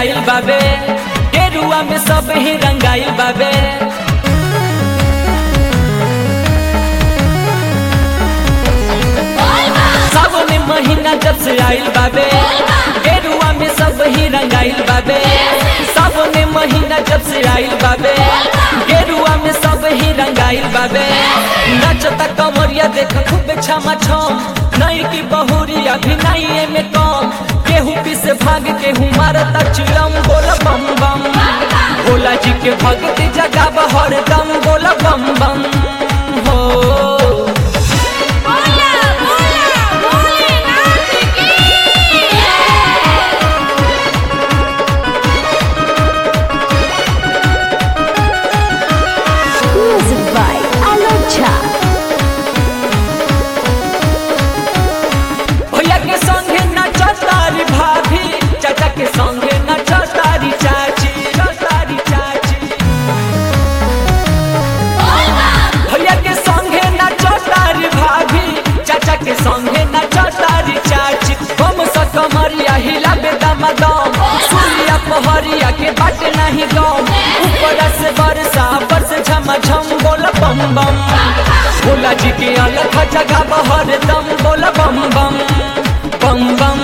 आइल बाबे गेरुआ में सब ही रंगाइल बाबे सावन महीना जब से आइल बाबे गेरुआ में सब ही रंगाइल बाबे सावन महीना जब से आइल बाबे गेरुआ में सब ही रंगाइल बाबे नचता कमरिया देख खूब छमा छम नई की बहुरिया भी नहीं में कम केहू पी से भाग केहू मारता चिलम बोल बम बम भोला जी के भक्ति जगा बहर दम बोल बम बम हो बोला बोला भोलेनाथ की Music by Alocha. भैया के संगे नचतारी भाभी चाचा के संगे नचतारी चाची नचतारी चाची भैया के संगे नचतारी भाभी चाचा के संगे नचतारी चाची हम स कमरिया हिला बेदम दम सूर्या पहरिया के बाटे नहीं गम ऊपर से बरसा बरस झम झम बोल बम बम भोला जी के अलग जगह बहर दम बोल बम बम बम बम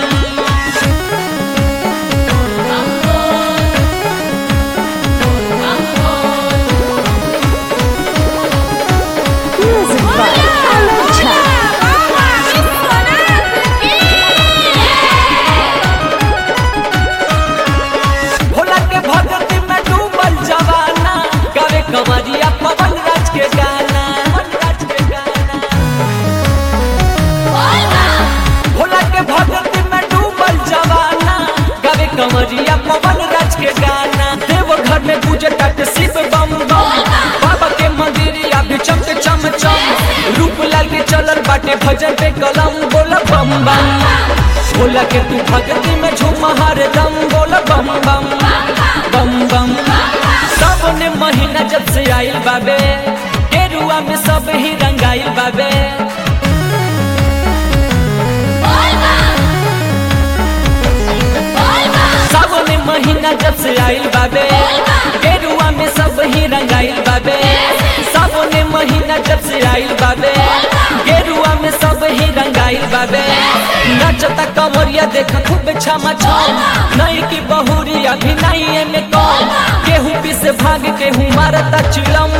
Music by Alocha. बाबा विश्वनाथ की भोला के भगत में डूबल जवाना गावे कमरिया पवन राज के गाना पवन राज के गाना भोला के भगत में डूबल जवाना गावे कमरिया पवन राज के गाना देव घर में पूजे तट शिव बम बम बाबा के मंदिरिया भी चमक चम चम रूप लाल के चलल बाटे भजन पे कलम बोल बम बम भोला के तू भक्ति में झूम हर दम बोल बम बम बम बम सावन महीना जब से आइल बाबे गेरुआ में सब ही रंगाइल बाबे सावन महीना जब से आइल बाबे गेरुआ में सब ही रंगाइल बाबे सावन महीना जब से आइल बाबे गेरुआ में सब ही रंगाइल बाबे नचता कमरिया देख खूब छमा छम नई की बहुरिया भी नहीं में कम केहू पी से भाग केहू मारता चिलम